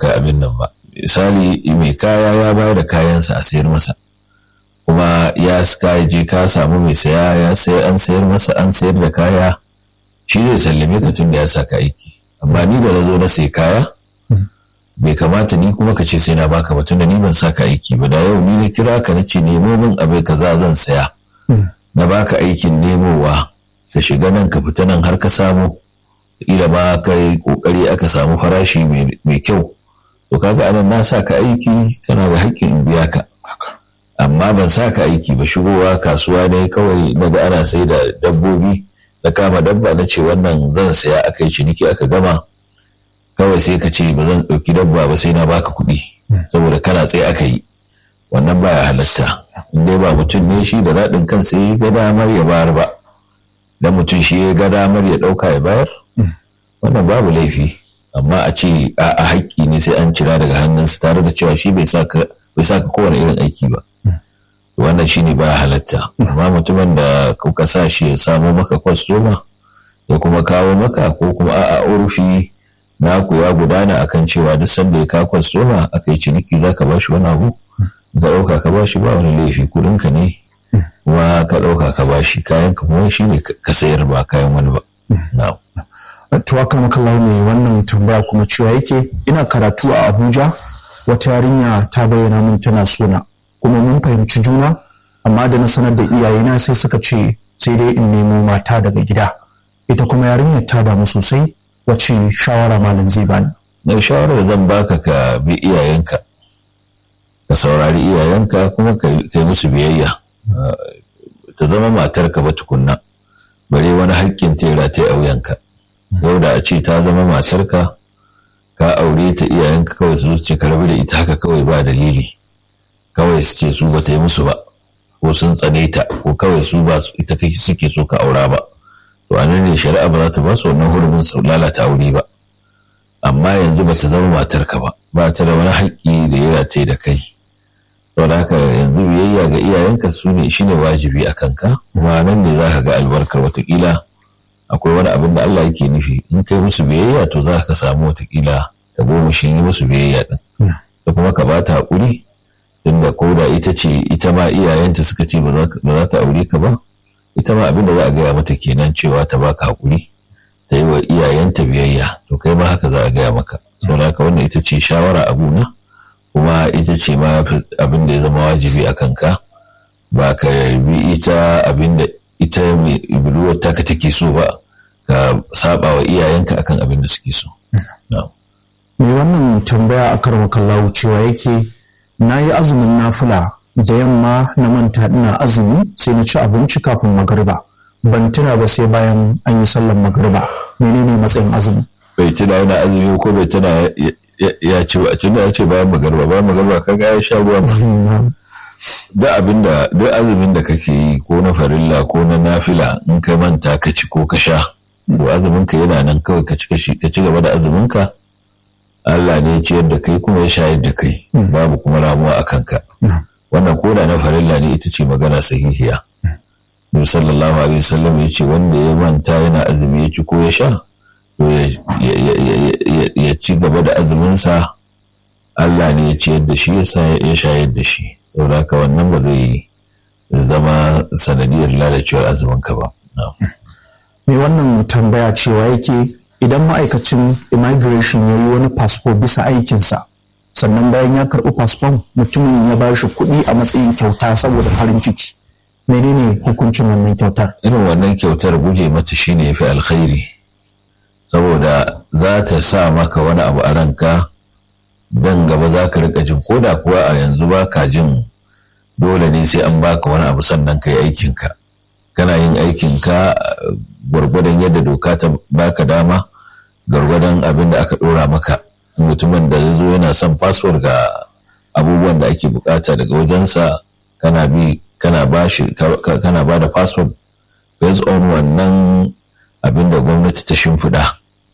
baka abin nan ba misali mai kaya ya bayar da kayansa a sayar masa kuma ya ka je ka samu mai saya ya sai an sayar masa an sayar da kaya shi zai sallame ka tun da ya saka aiki amma ni da na zo na sai kaya bai kamata ni kuma ka ce sai na baka ba tunda ni ban saka aiki ba da yau ni na kira ka na ce nemo min abai kaza zan saya na baka aikin nemowa ka shiga nan ka fita nan har ka samu ila ma ka yi kokari aka samu farashi mai kyau to kaga anan na saka aiki kana da haƙƙin in biya ka amma ban saka aiki ba shigowa kasuwa ne kawai naga ana sai da dabbobi na kama dabba na ce wannan zan saya aka yi ciniki aka gama kawai sai ka ce ba zan ɗauki dabba ba sai na baka kuɗi saboda kana tsaye aka yi wannan baya halatta in dai ba mutum ne shi da daɗin kansa ya ga damar ya bayar ba dan mutum shi ya ga damar ya ɗauka ya bayar wannan babu laifi amma a ce a haƙƙi ne sai an cira daga hannunsa tare da cewa shi bai saka bai saka kowane irin aiki ba wannan shi ne baya halatta amma mutumin da kuka sa shi ya samo maka kwastoma ya kuma kawo maka ko kuma a'a urufi naku ya gudana akan cewa duk sanda ya kawo kwastoma aka yi ciniki za ka bashi wani abu ka ɗauka ka bashi ba wani laifi kuɗinka ne kuma ka ɗauka ka bashi kayan ka kuma shi ne ka sayar ba kayan wani ba. Tuwakar makallau mai wannan tambaya kuma cewa yake ina karatu a Abuja wata yarinya ta bayyana min tana sona kuma mun fahimci juna amma da na sanar da iyayena sai suka ce sai dai in nemo mata daga gida ita kuma yarinyar ta damu sosai wace shawara malam zai bani. Mai shawarar zan baka ka bi iyayenka ka saurari iyayenka kuma ka yi musu biyayya ta zama matarka ba tukunna bare wani haƙƙin tera ta a wuyanka yau da a ce ta zama matarka ka aure ta iyayenka kawai su ce ka rabu da ita haka kawai ba dalili kawai su ce su ba ta yi musu ba ko sun tsane ta ko kawai su ba ita kai suke so ka aura ba to a nan ne shari'a ba za ta ba su wannan hurumin su lalata aure ba amma yanzu ba ta zama matarka ba ba ta da wani haƙƙi da ya rataye da kai saboda haka yanzu biyayya ga iyayenka su ne shine wajibi a kanka kuma nan ne za ka ga albarkar watakila akwai wani abin da Allah yake nufi in kai musu biyayya to za ka samu watakila ta goma shi yi musu biyayya din da kuma ka bata haƙuri tunda ko da ita ce ita ma iyayenta suka ce ba za ta aure ka ba ita ma abin da za a gaya mata kenan cewa ta baka haƙuri ta yi wa iyayenta biyayya to kai ma haka za a gaya maka saboda haka wannan ita ce shawara a gona kuma ita ce ma abin da ya zama wajibi a kanka ba ka bi ita abin da ita mai budurwar taka take so ba ka saba wa iyayenka akan abin da suke so. Mai wannan tambaya a karwa kallawu cewa yake na yi azumin nafila da yamma na manta ina azumi sai na ci abinci kafin magariba ban tuna ba sai bayan an yi sallan magariba menene matsayin azumi bai tuna yana azumi ko bai tuna ya ce ba tunda ya ce bayan magarba bayan magarba kaga ya sha ruwa duk abin da duk azumin da kake yi ko na farilla ko na nafila in ka manta ka ci ko ka sha ko azumin ka yana nan kawai ka ci ka ci gaba da azumin ka Allah ne ya ciyar da kai kuma ya shayar da kai babu kuma ramuwa a kanka wannan koda na farilla ne ita ce magana sahihiya Nabi sallallahu alaihi wasallam ya ce wanda ya manta yana azumi ya ci ko ya sha to ya ci gaba da azuminsa Allah ne ya ciyar da shi ya shayar da shi saboda haka wannan ba zai zama sanadiyar lalacewar azuminka ba. Mai wannan tambaya cewa yake idan ma'aikacin immigration ya yi wani fasfo bisa aikinsa sannan bayan ya karɓi fasfon mutumin ya ba shi kuɗi a matsayin kyauta saboda farin ciki menene hukuncin wannan kyautar irin wannan kyautar guje mata shine ya fi alkhairi saboda za ta sa maka wani abu a ranka dan gaba za ka rika jin koda kuwa a yanzu ba ka jin dole ne sai an baka wani abu sannan ka yi aikinka kana yin aikinka gwargwadon yadda doka ta baka dama gwargwadon abin da aka ɗora maka mutumin da ya zo yana son fasfo ga abubuwan da ake bukata daga wajensa kana bi kana ba shi kana ba da fasfo based on wannan abin da gwamnati ta shimfiɗa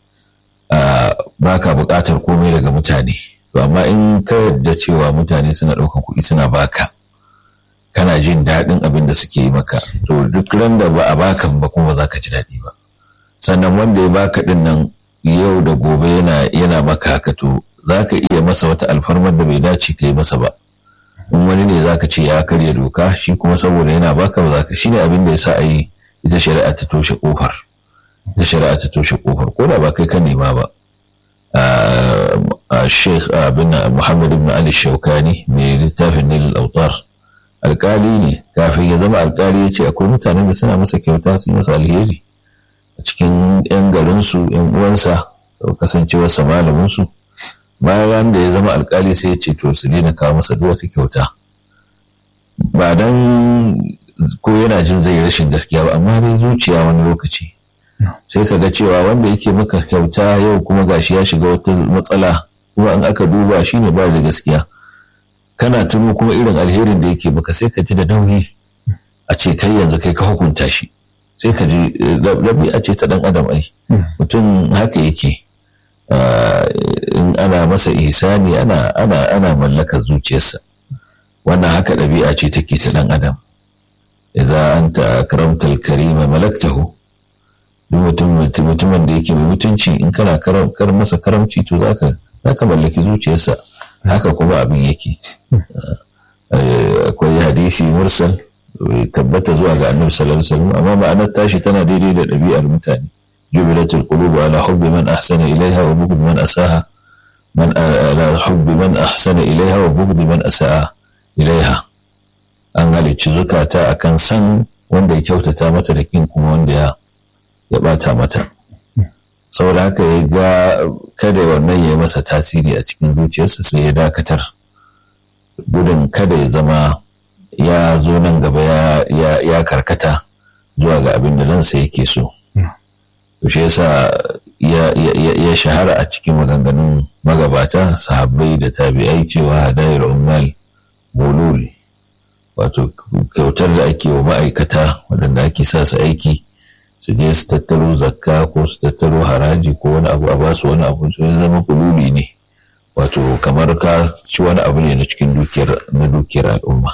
ba ka buƙatar komai daga mutane amma in ka yarda cewa mutane suna ɗaukar kuɗi suna baka kana jin daɗin abin da suke yi maka to duk ran da ba a baka ba kuma za ka ji daɗi ba sannan wanda ya baka ɗin nan yau da gobe yana yana maka haka to za ka iya masa wata alfarmar da bai dace ka yi masa ba in wani ne za ka ce ya karya doka shi kuma saboda yana baka ba za ka shi ne abin da ya sa a yi ita shari'a ta toshe kofar ita shari'a ta toshe kofar ko da ba kai ka nema ba a sheikh abin muhammad ibn ali shaukani mai littafin nil autar alkali ne kafin ya zama alkali ya ce akwai mutanen da suna masa kyauta su masa alheri a cikin yan garinsu yan uwansa kasancewarsa malaminsu bayan da ya zama alkali sai ya ce to su daina kawo masa duk wata kyauta ba dan ko yana jin zai rashin gaskiya ba amma dai zuciya wani lokaci sai ka ga cewa wanda yake maka kyauta yau kuma gashi ya shiga wata matsala kuma in aka duba shi ne ba da gaskiya kana tuno kuma irin alherin da yake maka sai ka ji da nauyi a ce kai yanzu kai ka hukunta shi sai ka ji a ce ta dan adam ai mutum haka yake in ana masa ihsani ana ana ana mallakar zuciyarsa wannan haka ɗabi'a ce take ta dan adam idan anta akramtal karima malaktahu duk mutumin da yake mai mutunci in kana kar masa karamci to zaka zaka mallaki zuciyarsa haka kuma abin yake akwai hadisi mursal tabbata zuwa ga annabi sallallahu alaihi wasallam amma ma'anar tashi tana daidai da ɗabi'ar mutane jubilatul qulub ala hubbi man ahsana ilaiha wa bughd man asaha man ala hubbi man ahsana ilaiha wa bughd man asaa ilaiha an halicci zukata akan san wanda ya kyautata mata da kin kuma wanda ya ya bata mata saboda haka ya ga kada wannan ya yi masa tasiri a cikin zuciyarsa sai ya dakatar gudun kada ya zama ya zo nan gaba ya karkata zuwa ga abin da ransa yake so shi yasa ya shahara a cikin maganganun magabata sahabbai da tabi'ai cewa hadayar ummal bulul wato kyautar da ake wa ma'aikata waɗanda ake sa su aiki su je su tattaro zakka ko su tattaro haraji ko wani abu a basu wani abu su zama kululi ne wato kamar ka ci wani abu ne na cikin dukiyar na dukiyar al'umma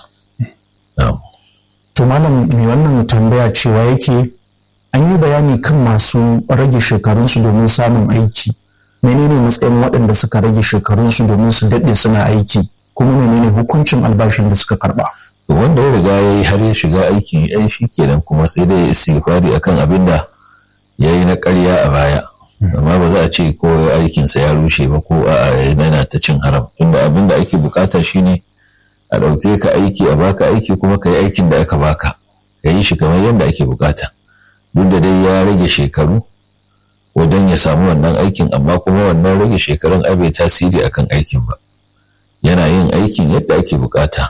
to malam mai wannan tambaya cewa yake an yi bayani kan masu rage shekarunsu domin samun aiki menene matsayin waɗanda suka rage shekarunsu domin su daɗe suna aiki kuma menene hukuncin albashin da suka karɓa wanda ya riga ya yi har ya shiga aikin ya shi kenan kuma sai dai ya istighfari akan abin da ya yi na ƙarya a baya amma ba za a ce ko aikinsa ya rushe ba ko a yana ta cin haram tunda abin da ake bukata shine a ɗauke ka aiki a baka aiki kuma ka yi aikin da aka baka ka yi shi kamar yadda ake bukata duk da dai ya rage shekaru wajen ya samu wannan aikin amma kuma wannan rage shekarun ai bai tasiri akan aikin ba yana yin aikin yadda ake bukata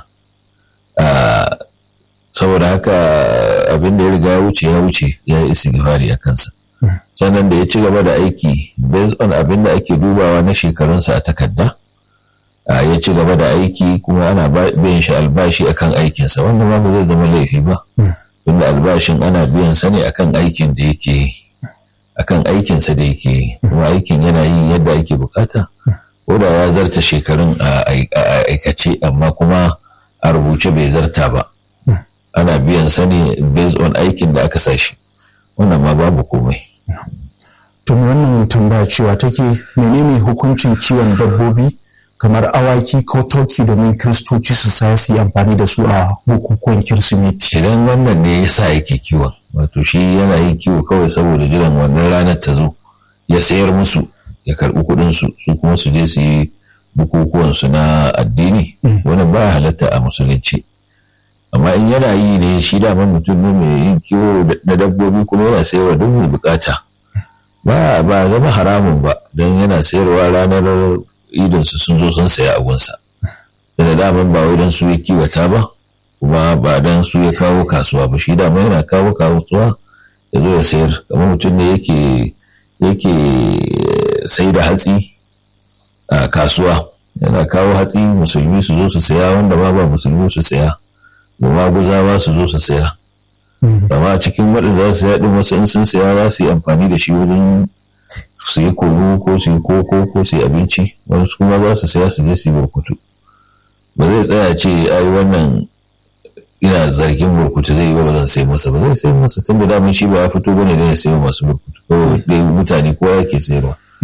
saboda haka abin da ya riga ya wuce ya wuce ya yi istighfari a kansa sannan da ya ci gaba da aiki based on abin da ake dubawa na shekarunsa a takarda ya ci gaba da aiki kuma ana biyan shi albashi akan aikinsa wannan ma ba zai zama laifi ba tunda albashin ana biyan sa ne akan aikin da yake akan aikinsa da yake kuma aikin yana yi yadda ake bukata ko da ya zarta shekarun a aikace amma kuma a rubuce bai zarta ba ana biyan sa ne based on aikin da aka sashi wannan ma babu komai tun wannan tambaya cewa take menene hukuncin kiwon dabbobi kamar awaki ko toki domin kiristoci su saya su yi amfani da su a bukukuwan kirsimeti idan wannan ne ya sa yake kiwon wato shi yana yin kiwo kawai saboda jiran wannan ranar ta zo ya sayar musu ya karɓi kuɗin su su kuma su je su yi bukukuwan su na addini wannan ba halatta a musulunci amma in yana yi ne shi daman mutum ne mai yin kiwo na dabbobi kuma yana sayarwa duk mai bukata ba ba zama haramun ba don yana sayarwa ranar idinsu sun zo sun saya abunsa da daman ba wai don su ya kiwata ba kuma ba don su ya kawo kasuwa ba shi dama yana kawo kasuwa ya zo ya sayar kamar mutum ne yake yake sai da hatsi a kasuwa yana kawo hatsi musulmi su zo su saya wanda ma ba musulmi su saya ba guzawa su zo su saya amma a cikin waɗanda za su saya ɗin wasu in sun saya za su yi amfani da shi wurin su yi kunu ko su yi koko ko su yi abinci wasu kuma za su saya su je su yi burkutu ba zai tsaya ce ai wannan ina zargin burkutu zai yi ba zan sai masa ba zai sai masa tun da daman shi ba ya fito bane ne ya sayo masu burkutu ko dai mutane ko yake sayarwa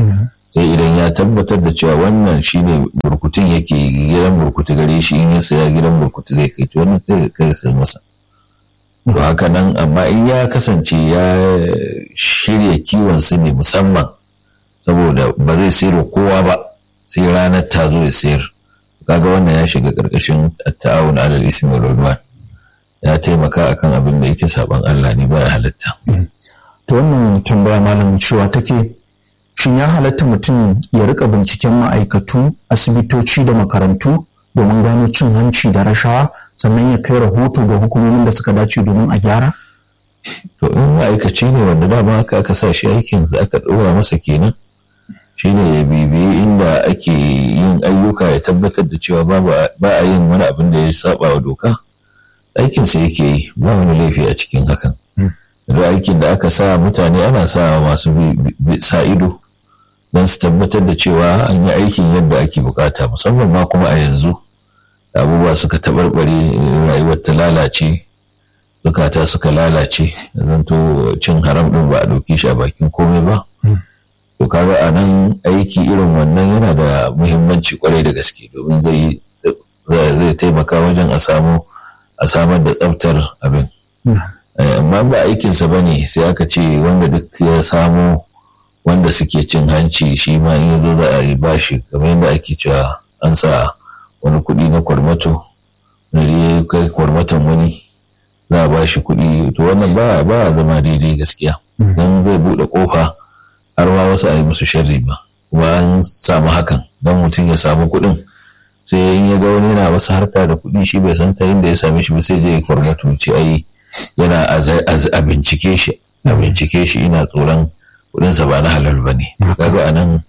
sai idan ya tabbatar da cewa wannan shine burkutun yake gidan burkutu gare shi in ya saya gidan burkutu zai kai to wannan kai sai masa to haka nan amma in ya kasance ya shirya kiwon su ne musamman saboda ba zai sayar kowa ba sai ranar ta zo ya sayar kaga wannan ya shiga karkashin ta'awun alal ismi wal ya taimaka akan abin da yake saban Allah ne baya halatta to wannan tambaya malam cewa take shin ya halatta mutum ya rika binciken ma'aikatu asibitoci da makarantu domin gano cin hanci da rashawa sannan ya kai rahoto ga hukumomin da suka dace domin a gyara to in ma'aikaci ne wanda dama aka aka sa shi aikin aka ɗora masa kenan shine ya bibiyi inda ake yin ayyuka ya tabbatar da cewa ba a yin wani abin da ya saba wa doka aikinsa yake yi ba wani laifi a cikin hakan da aikin da aka sa mutane ana sa masu sa ido don su tabbatar da cewa an yi aikin yadda ake bukata musamman ma kuma a yanzu abubuwa suka taɓarɓare rayuwar ta lalace zukata suka lalace zanto cin haram ɗin ba a ɗauki shi a bakin komai ba to kaga a nan aiki irin wannan yana da muhimmanci kwarai da gaske domin zai zai taimaka wajen a samu a samar da tsaftar abin amma ba aikinsa ba ne sai aka ce wanda duk ya samu wanda suke cin hanci shi ma in yazo za a yi bashi kamar yadda ake cewa an sa wani kuɗi na kwarmato na ya kai kwarmaton wani za a bashi kuɗi to wannan ba ba zama daidai gaskiya don zai buɗe ƙofa har ma wasu a yi musu sharri ba kuma an samu hakan don mutum ya samu kuɗin sai in ya ga wani yana wasu harka da kuɗi shi bai san ta inda ya same shi ba sai je kwarmato ce ai yana a bincike shi a bincike shi ina tsoron kuɗinsa ba na halal ba ne kaga anan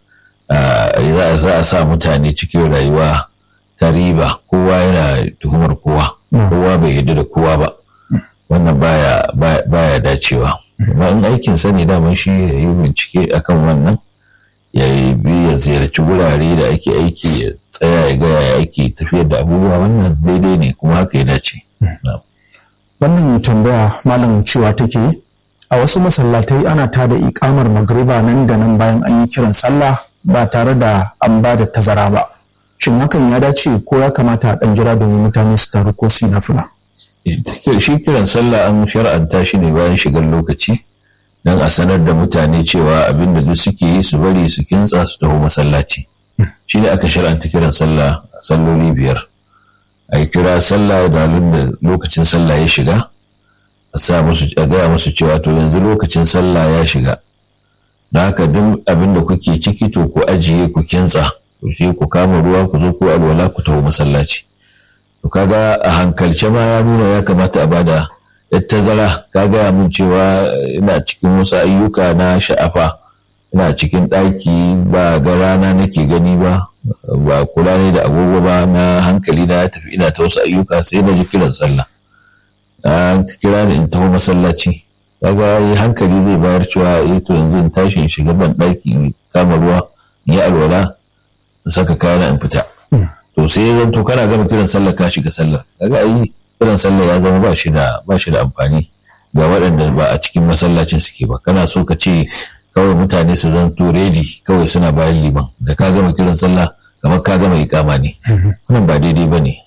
za a sa mutane cikin rayuwa ta riba kowa yana tuhumar kowa kowa bai yarda da kowa ba wannan baya baya dacewa amma in aikin sani daman shi ya yi bincike akan wannan ya bi ya ziyarci wurare da ake aiki ya tsaya ya gaya ya ake tafiyar da abubuwa wannan daidai ne kuma haka ya dace. Wannan tambaya malam cewa take a wasu masallatai ana tada ikamar magriba nan da nan bayan an yi kiran sallah ba tare da an ba da tazara ba. Shin hakan ya dace ko ya kamata a ɗan jira domin mutane su taru ko su yi nafila? Shi kiran sallah an shar'anta shi ne bayan shigar lokaci. don a sanar da mutane cewa abin da duk suke yi su bari su kintsa su taho masallaci shi ne aka shar'anta kiran sallah salloli biyar a yi kira sallah da da lokacin sallah ya shiga a sa musu a gaya musu cewa to yanzu lokacin sallah ya shiga da haka duk abin da kuke ciki to ku ajiye ku kintsa ku je ku kama ruwa ku zo ku alwala ku taho masallaci to kaga a hankalce ma ya nuna ya kamata a bada tazara ka gaya min cewa ina cikin wasu ayyuka na sha'afa ina cikin ɗaki ba ga rana nake gani ba ba kula ne da agogo ba na hankali na tafi ina ta wasu ayyuka sai na ji kiran sallah an kira ni in taho masallaci kaga yi hankali zai bayar cewa eh to yanzu in tashi in shiga ban ɗaki in kama ruwa in yi alwala in saka kayana in fita to sai ya zanto kana gama kiran sallah ka shiga sallar kaga ayi kiran sallah ya zama ba shi da ba shi da amfani ga waɗanda ba a cikin masallacin suke ba kana so ka ce kawai mutane su zanto redi kawai suna bayan liman da ka gama kiran sallah kamar ka gama ikama ne wannan ba daidai ba ne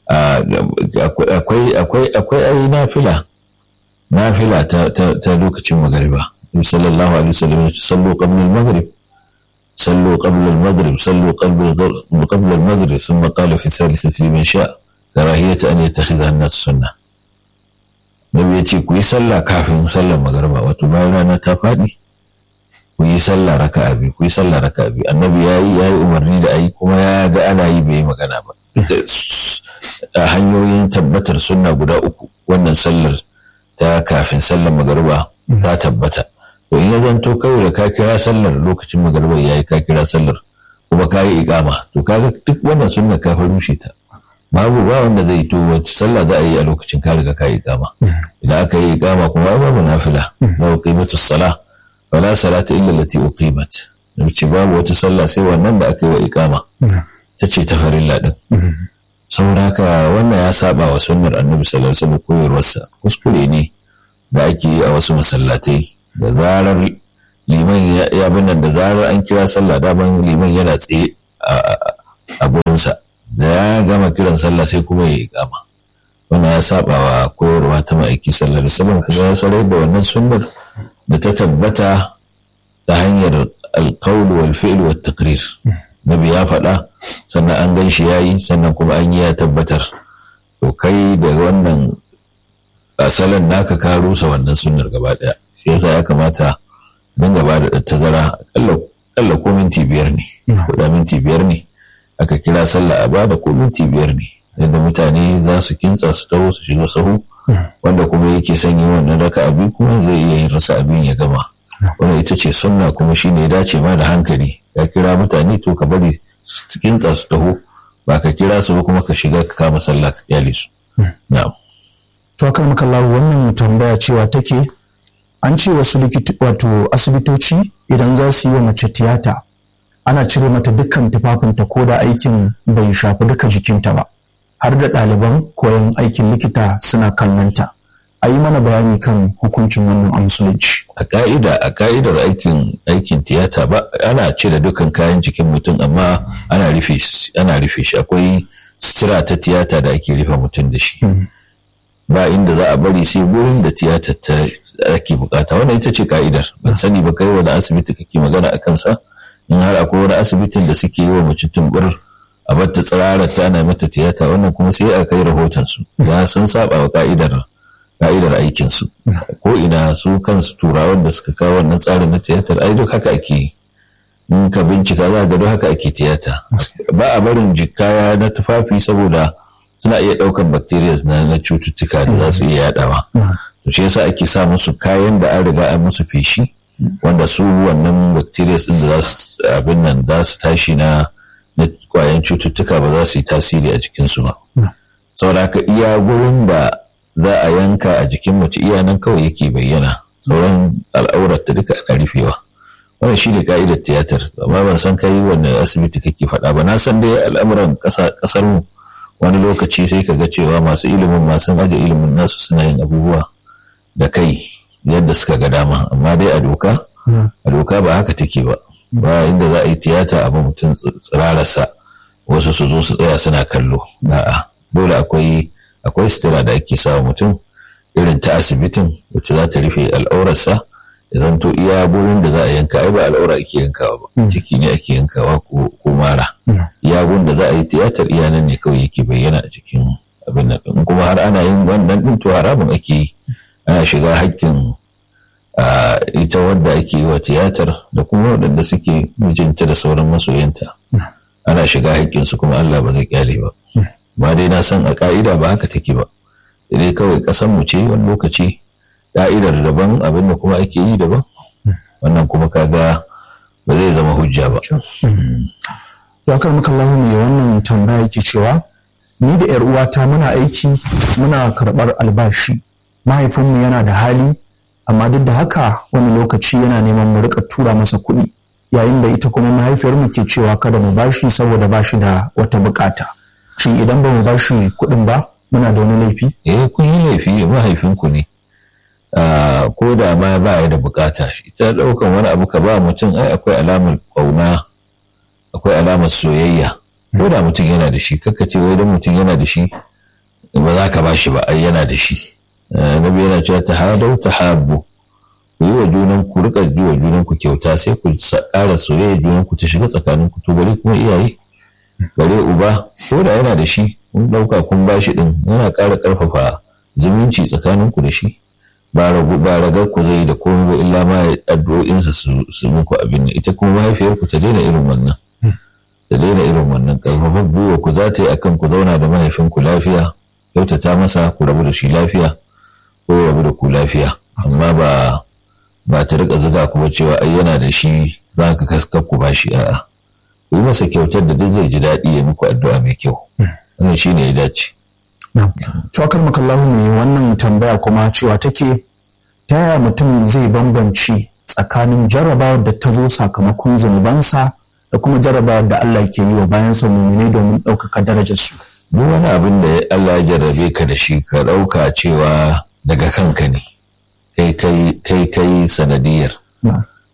akwai akwai akwai ai nafila nafila ta ta lokacin magariba sallallahu alaihi wasallam sallu qabla al-maghrib صلوا قبل المغرب صلوا قبل قبل المغرب ثم قال في الثالثة لمن شاء كراهية أن يتخذها الناس سنة Nabi ya ce ku yi sallah kafin sallar magarba wato bayan rana ta faɗi ku yi sallah raka biyu ku yi sallah raka biyu annabi ya yi ya yi umarni da ayi kuma ya ga ana yi bai yi magana ba duka a hanyoyin tabbatar sunna guda uku wannan sallar ta kafin sallar magarba ta tabbata to in ya zanto kawai da ka kira sallar lokacin magarba ya yi ka kira sallar kuma ka yi ikama to kaga duk wannan sunna ka fa rushe ta babu ba wanda zai to wacce sallah za a yi a lokacin ka riga ka yi ikama idan aka yi ikama kuma babu nafila babu qimatu sala wala salata illa allati uqimat ce babu wata sallah sai wannan da aka yi wa ikama ta ce ta farilla din saboda haka wannan ya saba wa sunnar annabi sallallahu alaihi wasallam koyarwarsa kuskure ne da ake yi a wasu masallatai da zarar liman ya nan da zarar an kira sallah daman liman yana tsaye a gurinsa da ya gama kiran sallah sai kuma ya ikama wannan ya saba wa koyarwa ta ma'aiki sallar wasallam kuma ya sarai da wannan sunnar da ta tabbata ta hanyar alqaul wal fi'l wat taqrir nabi ya faɗa sannan an gan shi yayi sannan kuma an yi ya tabbatar to kai da wannan asalin naka ka rusa wannan sunnar gaba daya shi yasa ya kamata don gaba da tazara akalla ko minti biyar ne ko da minti biyar ne aka kira sallah a bada ko minti biyar ne yadda mutane za su kintsa su taho su shiga sahu wanda kuma yake son yi wannan raka abi kuma zai iya yin rasa abin ya gama wannan ita ce sunna kuma shine ya dace ma da hankali ya kira mutane to ka bari su kintsa su taho ba ka kira su ba kuma ka shiga ka kama sallah ka kyale su na'am to akan makallahu wannan tambaya cewa take an ce wasu wato asibitoci idan za su yi wa mace tiyata ana cire mata dukkan tufafinta ko da aikin bai shafi duka jikinta ba har da ɗaliban koyon aikin likita suna kallonta a yi mana bayani kan hukuncin wannan a musulunci a ka'ida a ka'idar aikin aikin tiyata ba ana cire dukkan kayan jikin mutum amma ana rufe ana rufe shi akwai sutura ta tiyata da ake rufe mutum da shi ba inda za a bari sai gurin da tiyatar ta ake bukata wannan ita ce ka'idar ban sani ba kai wani asibiti kake magana a kansa in har akwai wani asibitin da suke yi wa mace tumbur a bata tsirara ta ana mata tiyata wannan kuma sai a kai rahoton su ya sun saba wa ka'idar ka'idar aikin su ko ina su kansu turawan da suka kawo wannan tsarin na tiyatar ai duk haka ake yi in ka bincika za ga duk haka ake tiyata ba a barin jikaya na tufafi saboda suna iya ɗaukar bacteria na cututtuka da za su iya yaɗawa. To shi yasa ake sa musu kayan da an riga an musu feshi wanda su wannan bacteria din da za su abin nan za su tashi na na kwayan cututtuka ba za su yi tasiri a jikinsu ba. Saboda haka iya gurin da za a yanka a jikin mace iya nan kawai yake bayyana sauran al'aurar ta duka ana rufewa. Wannan shi ne ka'idar tiyatar amma ban san kai wanne asibiti kake faɗa ba na san dai al'amuran ƙasar mu wani lokaci sai ka ga cewa masu ilimin masu aje ilimin nasu suna yin abubuwa da kai yadda suka ga dama amma dai a doka a doka ba haka take ba ba inda za a yi tiyata a mutum tsirararsa wasu su zo su tsaya suna kallo a'a dole akwai akwai sutura da ake sawa mutum irin ta asibitin wacce za ta rufe al'aurarsa ya zanto iya gurin da za a yanka ai ba al'aura ake yankawa ba ciki ne ake yankawa ko mara iya gurin da za a yi tiyatar iya nan ne kawai yake bayyana a cikin abin nan in kuma har ana yin wannan din to haramun ake yi ana shiga hakkin ita wadda ake yi wa tiyatar da kuma waɗanda suke mijinta da sauran masoyanta ana shiga hakkin su kuma Allah ba zai kyale ba ba dai na san a ka'ida ba haka take ba sai dai kawai ƙasar mu ce wani lokaci ka'idar daban abin da kuma ake yi daban wannan kuma kaga ba zai zama hujja ba. Ya kar muka lahu ne wannan tambaya yake cewa ni da 'yar uwata muna aiki muna karɓar albashi mahaifinmu yana da hali amma duk da haka wani lokaci yana neman mu rika tura masa kuɗi yayin da ita kuma mahaifiyarmu ke cewa kada mu bashi saboda bashi da wata bukata shin idan ba mu bashi kuɗin ba muna da wani laifi eh kun yi laifi mahaifinku ne ko da ma ba ya da bukata shi ta ɗaukan wani abu ka ba mutum ai akwai alamar ƙauna akwai alamar soyayya ko da mutum yana da shi kakka ce wai don mutum yana da shi ba za ka ba shi ba ai yana da shi nabi yana cewa ta hadau ta habu ku yi wa junan ku rika yi wa junan ku kyauta sai ku ƙara soyayya junan ku ta shiga tsakanin ku to bare kuma iyaye bare uba ko da yana da shi kun ɗauka kun ba shi ɗin yana ƙara ƙarfafa zumunci tsakanin ku da shi ba ragu ba ragar ku zai da komai ba illa ma addu'o'insa su muku abin ita kuma mahaifiyar ku ta daina irin wannan ta daina irin wannan karfafa gwiwa ku za ta yi akan ku zauna da mahaifinku lafiya kyautata masa ku rabu da shi lafiya ko rabu da ku lafiya amma ba ba ta rika zuga ku ba cewa ai yana da shi za ka kaskar ku ba shi a'a ku yi masa kyautar da duk zai ji daɗi ya muku addu'a mai kyau wannan shine ya dace Cokar makallahu mai wannan tambaya kuma cewa take ta yaya mutum zai bambanci tsakanin jarrabawar da ta zo sakamakon zunubansa da kuma jarrabawar da Allah ke yi wa bayansa mumine domin ɗaukaka darajarsu. Duk wani abin da Allah ya jarrabe ka da shi ka ɗauka cewa daga kanka ne kai kai kai sanadiyar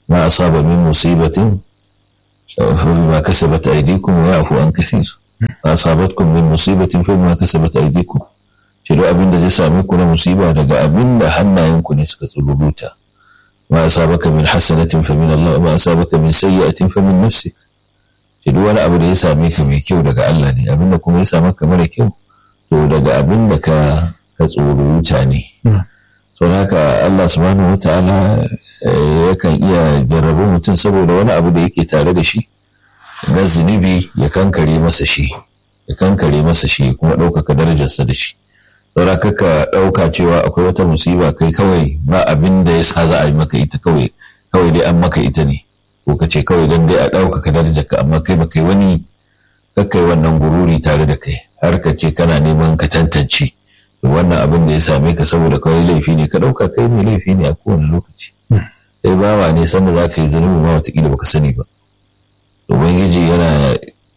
ma asaba min musibatin فبما كسبت أيديكم ويعفو عن كثير ما أصابتكم من مصيبة فبما كسبت أيديكم shi duk abin da zai same ku na musiba daga abin da hannayenku ne suka tsururuta ma asabaka min hasanatin fa min Allah ma asabaka min sayyi'atin fa min nafsik shi duk wani abu da ya same ka mai kyau daga Allah ne abin da kuma ya same ka mara kyau to daga abin da ka ka tsururuta ne so haka Allah subhanahu wataala yakan iya jarrabu mutum saboda wani abu da yake tare da shi na zunubi ya kankare masa shi ya kankare masa shi kuma ɗaukaka darajarsa da shi saura kaka ɗauka cewa akwai wata musiba kai kawai ba abin da ya sa za a yi maka ita kawai kawai dai an maka ita ne ko ka ce kawai dan dai a ɗaukaka darajarka amma kai ba kai wani kakkai wannan gururi tare da kai har ka ce kana neman ka tantance wannan abin da ya same ka saboda kawai laifi ne ka ɗauka kai mai laifi ne a kowane lokaci sai bawa ne sanda za ka yi zunubi ma watakila baka sani ba ubangiji yana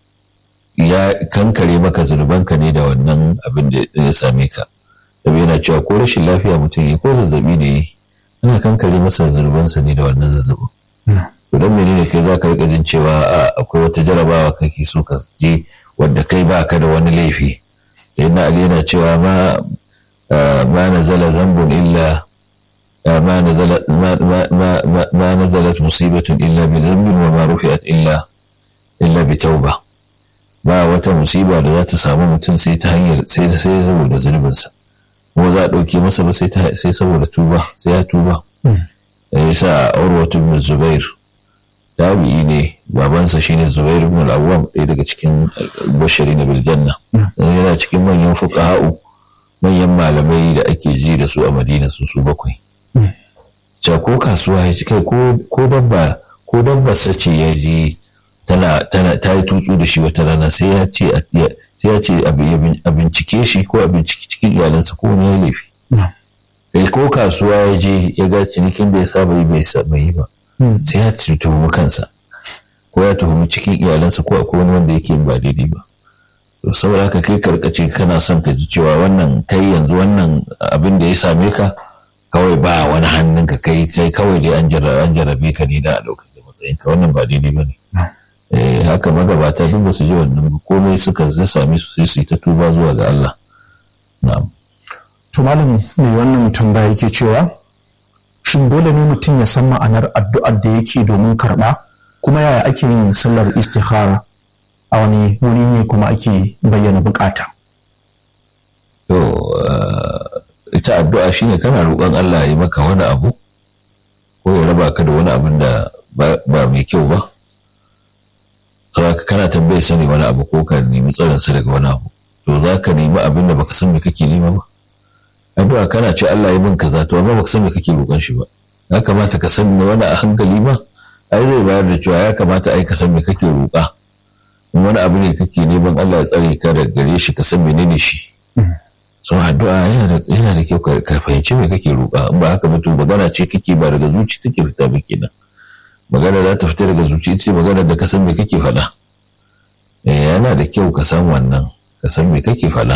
ya kankare maka zunubanka ne da wannan abin da ya same ka sabi yana cewa ko rashin lafiya mutum ya ko zazzabi ne yi ana kankare masa zunubansa ne da wannan zazzabin to don menene kai za ka rika jin cewa akwai wata jarabawa kake so ka je wanda kai baka da wani laifi sai na ali yana cewa ma ma nazala zambun illa ما نزلت ما ما ما ما نزلت مصيبة إلا بذنب وما رفعت إلا إلا بتوبة ba wata musiba da za ta samu mutum sai ta hanyar sai sai saboda zunubinsa ko za a ɗauke masa ba sai saboda tuba sai ya tuba ya sa urwatu ibn zubair tabi'i ne babansa shine zubair ibn al-awwam ɗaya daga cikin bashari na biljanna yana cikin manyan fuqaha'u manyan malamai da ake ji da su a madina su su bakwai ca ko kasuwa ya ci kai ko dabba ko dabba sace ya ji tana tana ta yi tutsu da shi wata rana sai ya ce sai ya ce a bincike shi ko a bincike cikin iyalansa ko wani laifi kai ko kasuwa ya je ya ga cinikin da ya saba yi bai saba yi ba sai ya tuhumi kansa ko ya tuhumi cikin iyalansa ko akwai wani wanda yake ba daidai ba to saboda haka kai karkace kana son ka ji cewa wannan kai yanzu wannan abin da ya same ka kawai ba wani hannun ka kai kai kawai dai an jarrabe ka ne da a lokacin matsayin ka wannan ba daidai ba ne haka magabata duk ba su ji wannan ba komai suka zai same su sai su yi ta tuba zuwa ga Allah na'am to malam mai wannan tambaya yake cewa shin dole ne mutum ya san ma'anar addu'ar da yake domin karɓa kuma yaya ake yin sallar istikhara a wani wuri ne kuma ake bayyana bukata to ita addu'a shine kana roƙon Allah ya yi maka wani abu ko ya raba ka da wani abin da ba mai kyau ba saboda kana tambaye sani wani abu ko ka nemi tsaronsa daga wani abu to za ka nemi abin da baka san me kake nema ba addu'a kana ce Allah ya min kaza to amma baka san me kake roƙon shi ba ya kamata ka san wani a hankali ma ai zai bayar da cewa ya kamata ai ka san me kake roƙa wani abu ne kake neman Allah ya tsare ka da gare shi ka san menene shi so addu'a yana da yana da kyau ka fahimci me kake roƙa in ba haka ba to magana ce kake ba daga zuci take fita ba kenan magana za ta fita daga zuci ita ce magana da ka san me kake faɗa yana da kyau ka san wannan ka san me kake faɗa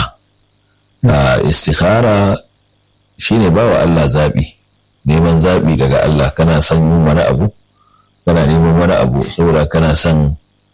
a istikhara shine ba wa Allah zaɓi neman zaɓi daga Allah kana son yin wani abu kana neman wani abu saboda kana son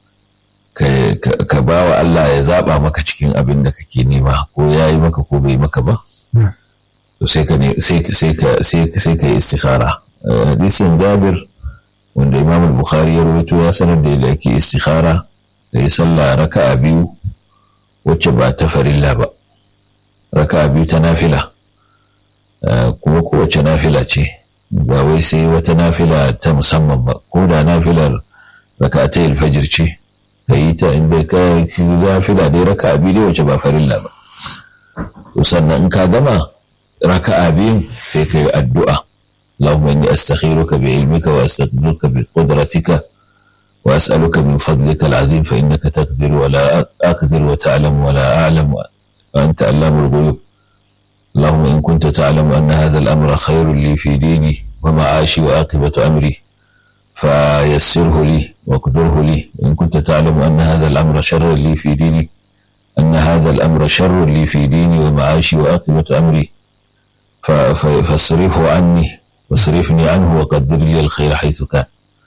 ka ba wa Allah ya zaɓa maka cikin abin da kake nema ko ya yi maka ko bai maka ba to sai ka sai ka yi istikhara hadisin jabir wanda imam bukhari ya rubuto ya sanar da yadda ake istikhara da yi sallah raka'a biyu wacce ba ta farilla ba raka'a biyu ta nafila kuma kowace nafila ce ba wai sai wata nafila ta musamman ba ko da nafilar raka'a ta alfajir ce ka yi ta inda ka nafila dai raka'a biyu dai wacce ba farilla ba to sannan in ka gama raka'a biyun sai ka yi addu'a اللهم إني أستخيرك بعلمك وأستقدرك بقدرتك وأسألك من فضلك العظيم فإنك تقدر ولا أقدر وتعلم ولا أعلم وأنت علام الغيوب اللهم إن كنت تعلم أن هذا الأمر خير لي في ديني ومعاشي وعاقبة أمري فيسره لي واقدره لي وإن كنت تعلم أن هذا الأمر شر لي في ديني أن هذا الأمر شر لي في ديني ومعاشي وعاقبة أمري فاصرفه عني واصرفني عنه وقدر لي الخير حيث كان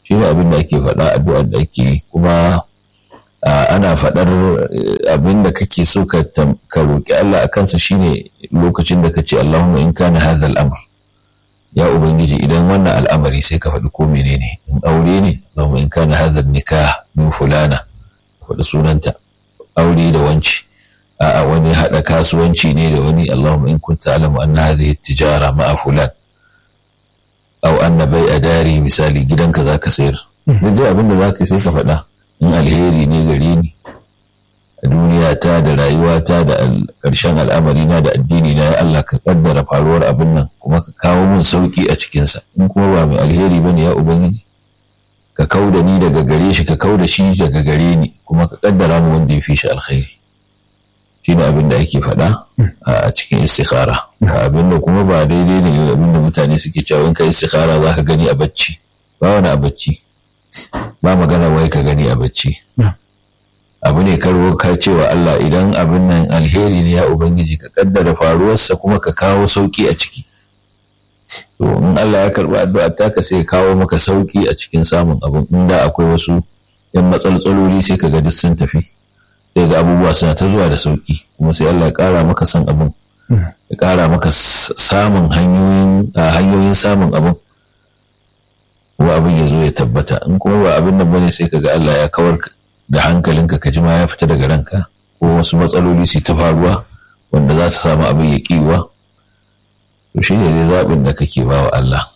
shi ne abin da ake faɗa addu'ar da ake yi kuma ana faɗar abin da kake so ka roƙi Allah a kansa shine lokacin da ka ce Allahumma in kana hadha al-amr ya ubangiji idan wannan al'amari sai ka faɗi ko menene in aure ne Allahumma in kana hadha nikah min fulana faɗi sunanta aure da wanci a'a wani haɗa kasuwanci ne da wani Allahumma in kunta alamu anna hadhihi tijara ma'a fulan aw anna bai'a dari misali gidanka zaka sayar duk dai abin da zaka sai ka faɗa in alheri ne gare ni a duniya ta da rayuwa ta da ƙarshen al'amari na da addini na ya Allah ka kaddara faruwar abin nan kuma ka kawo min sauki a cikinsa in kuma ba mai alheri bane ya ubangiji ka kau da ni daga gare shi ka kau da shi daga gare ni kuma ka kaddara mu wanda ya fi shi alkhairi shi ne abin da ake faɗa a cikin istikhara abin da kuma ba daidai ne abin da mutane suke cewa in ka istikhara za ka gani a bacci ba wani a bacci ba magana wai ka gani a bacci abu ne karo ka cewa Allah idan abin nan alheri ne ya ubangiji ka kaddara faruwarsa kuma ka kawo sauki a ciki to in Allah ya karba addu'a taka sai kawo maka sauki a cikin samun abin inda akwai wasu yan matsaltsaloli sai ka ga duk sun tafi sai ga abubuwa suna ta zuwa da sauki kuma sai Allah ya kara maka san abin ya kara maka samun hanyoyin hanyoyin samun abin kuma abin ya zo ya tabbata in kuma ba abin nan bane sai ka ga Allah ya kawar da hankalinka ka ji ma ya fita daga ranka ko wasu matsaloli su ta faruwa wanda za su samu abin ya kiwa to shi ne dai zaɓin da kake ba wa Allah.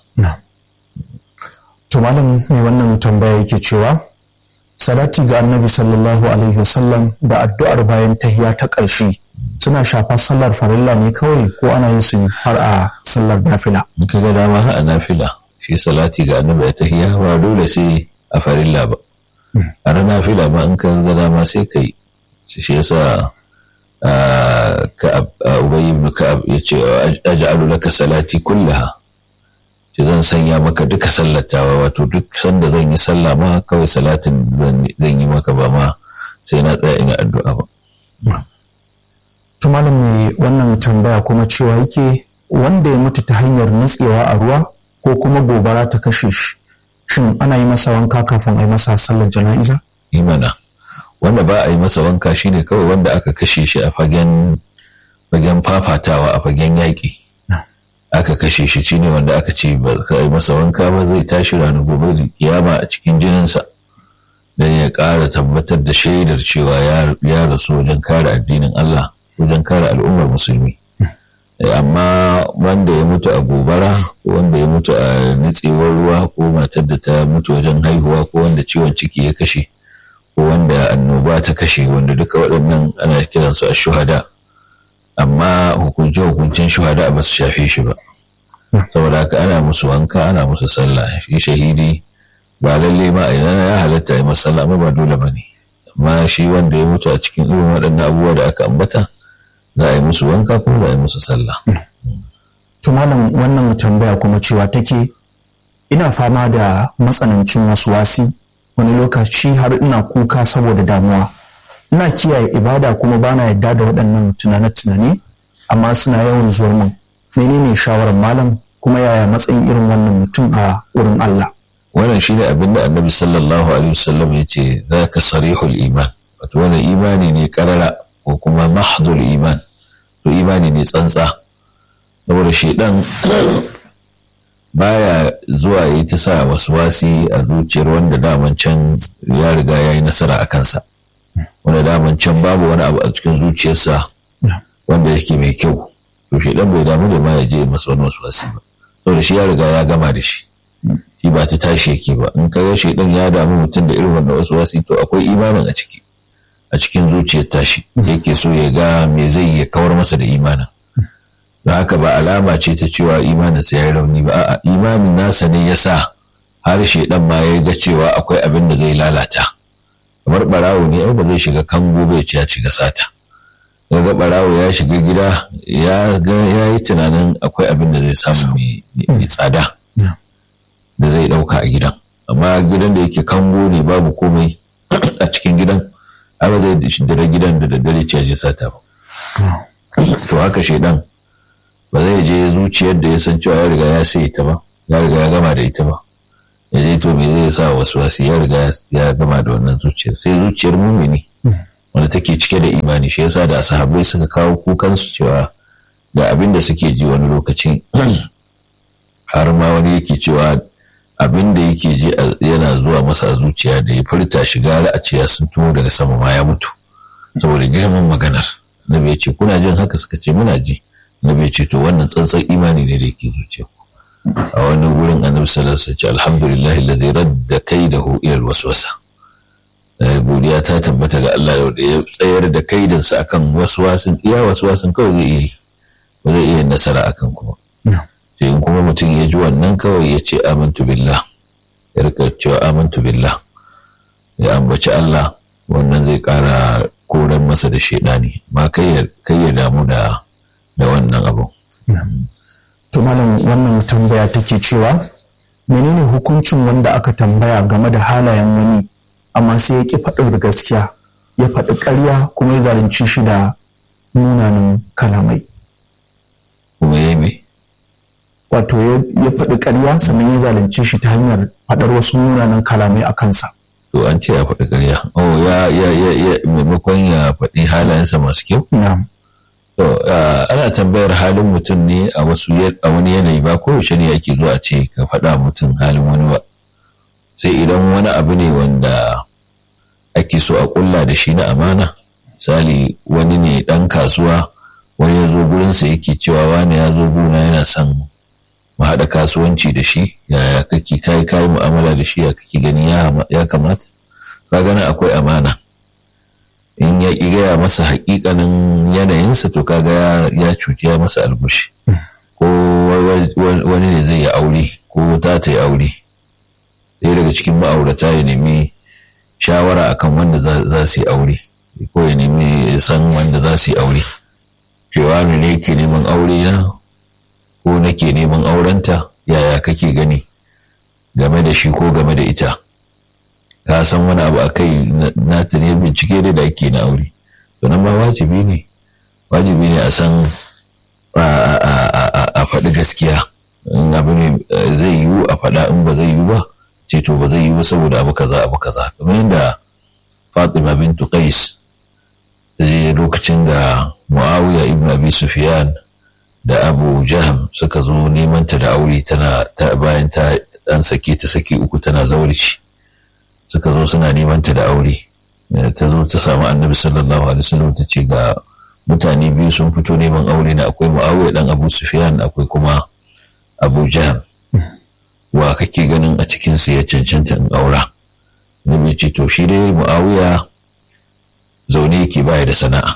To malam mai wannan tambaya yake cewa salati ga annabi sallallahu alaihi wasallam da addu'ar bayan tahiya ta ƙarshe suna shafar sallar farilla ne kawai ko ana yin su har a sallar nafila. In ka ga dama har a nafila shi salati ga annabi ya tahiya ba dole sai a farilla ba. A nafila ma in ka ga dama sai ka yi shi yasa ka'ab ubay ibn ka'ab yace aj'alu laka salati kullaha ce zan sanya maka duka sallatawa wato duk sanda zan yi sallah ma kawai salatin zan yi maka ba ma sai na tsaya ina addu'a ba to malam mai wannan tambaya kuma cewa yake wanda ya mutu ta hanyar nutsewa a ruwa ko kuma gobara ta kashe shi shin ana yi masa wanka kafin a yi masa sallar jana'iza imana wanda ba a yi masa wanka shine kawai wanda aka kashe shi a fagen fagen fafatawa a fagen yaƙi aka kashe shi shine wanda aka ce ba ka yi masa wanka ba zai tashi ranar gobe kiyama a cikin jininsa don ya ƙara tabbatar da shaidar cewa ya rasu wajen kare addinin Allah wajen kare al'ummar musulmi amma wanda ya mutu a gobara ko wanda ya mutu a nitsewar ruwa ko matar da ta mutu wajen haihuwa ko wanda ciwon ciki ya kashe ko wanda annoba ta kashe wanda duka waɗannan ana kiransu a shuhada amma hukunce-hukuncen shuhada ba su shafe shi ba saboda haka ana musu wanka ana musu sallah shi shahidi ba lalle ma a ya halatta yi masa sallah ba dole ba ne amma shi wanda ya mutu a cikin irin waɗannan abubuwa da aka ambata za a yi musu wanka ko za a yi musu sallah. to malam wannan tambaya kuma cewa take ina fama da matsanancin wasu wasi wani lokaci har ina kuka saboda damuwa ina kiyaye ibada kuma bana yadda da waɗannan tunane-tunane amma suna yawan zuwa min menene shawarar malam kuma yaya matsayin irin wannan mutum a wurin Allah wannan shi ne abinda annabi sallallahu alaihi wasallam ya ce za ka sarihul iman wato wani imani ne karara ko kuma mahdul iman to imani ne tsantsa saboda shaidan baya zuwa yi ta sa wasu wasi a zuciyar wanda daman can ya riga ya yi nasara a kansa wanda daman can babu wani abu a cikin zuciyarsa wanda yake mai kyau to shaidan bai damu da ma ya je masa wani wasu wasi ba saboda shi ya riga ya gama da shi shi ba ta tashi yake ba in kaga shaidan ya damu mutum da irin wannan wasu wasi to akwai imanin a ciki a cikin zuciyar tashi yake so ya ga me zai ya kawar masa da imanin don haka ba alama ce ta cewa imaninsa ya yi rauni ba a'a imanin nasa ne ya sa har shaidan ma ya ga cewa akwai abin da zai lalata kamar barawo ne ai ba zai shiga kango bai ce ya shiga sata ga barawo ya shiga gida ya ga ya yi tunanin akwai abin da zai samu mai tsada da zai dauka a gidan amma gidan da yake kango ne babu komai a cikin gidan ba zai dare gidan da daddare ce je sata ba to haka shaidan ba zai je zuciyar da ya san cewa ya riga ya sai ta ba ya riga ya gama da ita ba ya je to me zai sa wasu wasu ya riga ya gama da wannan zuciyar sai zuciyar mumini wanda take cike da imani shi yasa da sahabbai suka kawo kukan su cewa ga abin da suke ji wani lokaci har ma wani yake cewa abin da yake ji yana zuwa masa zuciya da ya furta shiga a ce ya sun tuwo daga sama ma ya mutu saboda girman maganar nabi ya ce kuna jin haka suka ce muna ji nabi ya ce to wannan tsantsan imani ne da yake zuciya a wani wurin annabi sallallahu alaihi wasallam alhamdulillah alladhi radda kaidahu ila alwaswasa godiya ta tabbata ga Allah da ya tsayar da kaidansa akan waswasin iya waswasin kawai zai iya ba zai iya nasara akan kuma sai in kuma mutum ya ji wannan kawai ya ce amantu billah ya rika cewa amantu billah ya ambaci Allah wannan zai kara koran masa da shaidani ma kai ya damu da da wannan abu to malam wannan tambaya take cewa menene hukuncin wanda aka tambaya game da halayen wani amma sai ya ki faɗin gaskiya ya faɗi ƙarya kuma ya zalunci shi da munanan kalamai kuma ya yi wato ya faɗi ƙarya sannan ya zalunci shi ta hanyar faɗar wasu munanan kalamai a kansa to an ce ya faɗi ƙarya oh ya ya ya ya maimakon ya faɗi halayensa masu kyau na'am to ana tambayar halin mutum ne a wasu a wani yanayi ba ko yaushe ne ake zuwa ce ka faɗa mutum halin wani ba sai idan wani abu ne wanda ake so a ƙulla da shi na amana misali wani ne ɗan kasuwa wani ya zo gurinsa yake cewa wani ya zo gona yana son mu haɗa kasuwanci da shi yaya kake kai kai mu'amala da shi ya kake gani ya kamata ka gani akwai amana in ya ƙi gaya masa haƙiƙanin yanayinsa to kaga ya cuci ya masa albushi ko wani ne zai yi aure ko ta ta yi aure ɗaya daga cikin ma'aurata ya nemi shawara akan wanda za su yi aure ko ya nemi san wanda za su yi aure cewa ne ke neman aure na ko nake neman aurenta yaya kake gani game da shi ko game da ita ka san wani abu a kai na ta ne bincike da da ake na aure to nan ba wajibi ne wajibi ne a san a faɗi gaskiya in abu ne zai yiwu a faɗa in ba zai yiwu ba ce to ba zai yiwu ba saboda abu kaza abu kaza kamar yadda Fatima bintu Qais ta je lokacin da Muawiya ibn Abi Sufyan da Abu Jahm suka zo neman ta da aure tana ta bayan ta dan sake ta saki uku tana zaurici suka zo suna neman ta da aure ta zo ta samu Annabi sallallahu alaihi wasallam ta ce ga mutane biyu sun fito neman aure na akwai Muawiya dan Abu Sufyan akwai kuma Abu Jahm wa kake ganin a cikin su ya cancanta in aura Nabi ce to shi dai Muawiya zaune yake baya da sana'a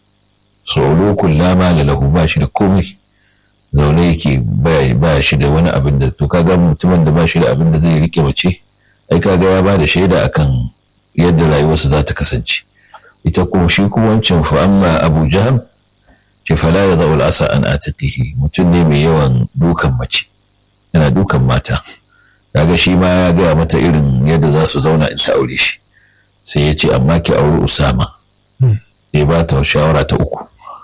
tsoro kullama da lahu ba shi da komai zaune yake ba shi da wani abin da to kaga mutumin da ba shi da abin da zai rike mace ai kaga ya ba da shaida akan yadda rayuwarsa za ta kasance ita kuma shi kuma wancan fa amma Abu Jaham ce fala ya zaul asa an atiqihi mutum ne mai yawan dukan mace yana dukan mata kaga shi ma ya gaya mata irin yadda za su zauna in ta aure shi sai ya ce amma ki auri Usama sai ba ta shawara ta uku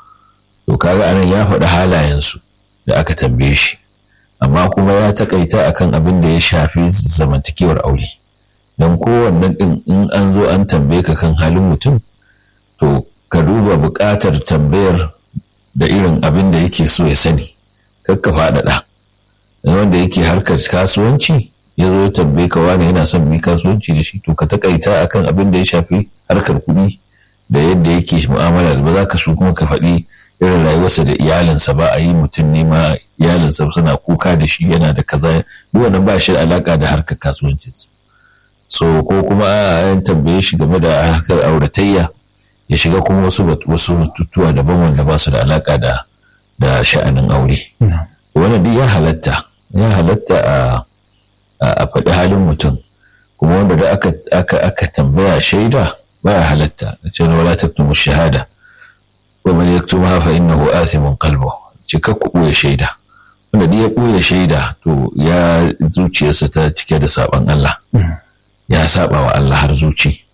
to kaga anan ya faɗi halayensu da aka tambaye shi amma kuma ya takaita akan abin da ya shafi zamantakewar aure don kowannen ɗin in an zo an tambaye ka kan halin mutum to ka duba buƙatar tambayar da irin abin da yake so ya sani kakka faɗaɗa wanda yake harkar kasuwanci ya zo ya tambaye ka wani yana son bi kasuwanci da shi to ka takaita akan abin da ya shafi harkar kuɗi da yadda yake mu'amala ba za ka so kuma ka faɗi irin rayuwarsa da iyalinsa ba a yi mutum ne ma iyalinsa suna kuka da shi yana da kaza duk wannan ba shi da alaka da harkar kasuwancinsa so ko kuma a yan tambaye shi game da harkar auratayya ya shiga kuma wasu wasu batutuwa daban wanda ba su da alaka da da sha'anin aure wannan duk ya halatta ya halatta a a faɗi halin mutum kuma wanda da aka aka aka tambaya shaida baya halatta ce wala taktumu shahada wa man yaktumha fa innahu athimun qalbu cika ku ɓoye shaida wanda duk ya ɓoye shaida to ya zuciyarsa ta cike da saban Allah ya saba wa Allah har zuci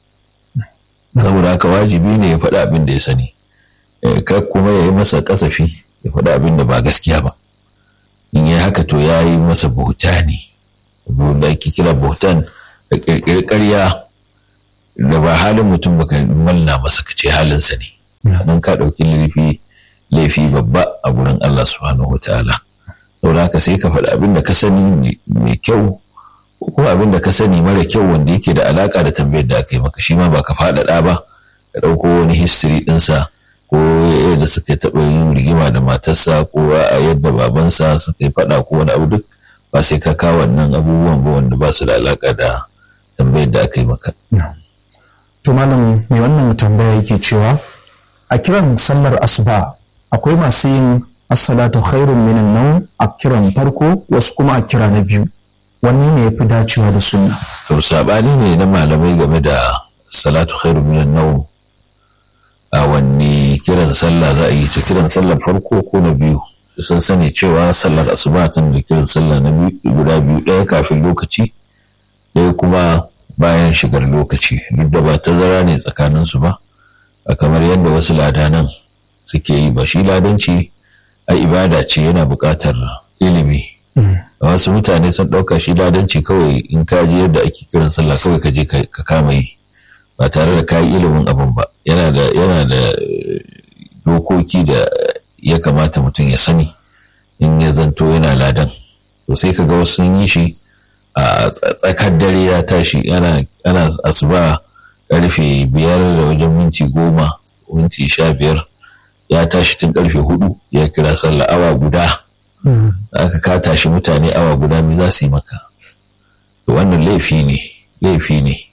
saboda haka wajibi ne ya faɗi abin da ya sani kar kuma ya yi masa kasafi ya faɗi abin da ba gaskiya ba in yi haka to ya yi masa bauta ne da ake kira bautan da ƙirƙiri ƙarya da ba halin mutum baka malna masa ka ce halinsa ne nan ka ɗauki laifi laifi babba a gurin Allah subhanahu wataala saboda haka sai ka faɗi abin da ka sani mai kyau ko abin da ka sani mara kyau wanda yake da alaka da tambayar da aka yi maka shi ma ba ka faɗaɗa ba ka ɗauko wani history ɗinsa ko yadda suka taɓa yin rigima da matarsa ko a yadda babansa suka yi faɗa ko wani abu duk ba sai ka kawo wannan abubuwan ba wanda ba su da alaka da tambayar da aka yi maka. To malam mai wannan tambaya yake cewa a kiran sallar asuba akwai masu yin assalatu khairun minan nan a kiran farko wasu kuma a kira na biyu wanne ne ya fi dacewa da sunna. To sabani ne na malamai game da salatu khairun minan nau a wanne kiran sallah za a yi ta kiran sallar farko ko na biyu sun sani cewa sallar asuba tana da kiran sallah na guda biyu ɗaya kafin lokaci ɗaya kuma bayan shigar lokaci duk da ba tazara ne tsakaninsu ba a kamar yadda wasu ladanan suke yi ba shi ladanci a ibada ce yana buƙatar ilimi a wasu mutane sun ɗauka shi ladanci kawai in ka je yadda ake kiran sallah kawai ka je ka kama yi ba tare da kayi ilimin abin ba yana da yana da dokoki da ya kamata mutum ya sani in ya zanto yana ladan to sai ka ga wasu sun yi shi a tsakar dare ya tashi ana asuba karfe biyar da wajen minti goma minti sha biyar ya tashi tun karfe hudu ya kira sallah awa guda aka ka tashi mutane awa guda me za su yi maka to wannan laifi ne laifi ne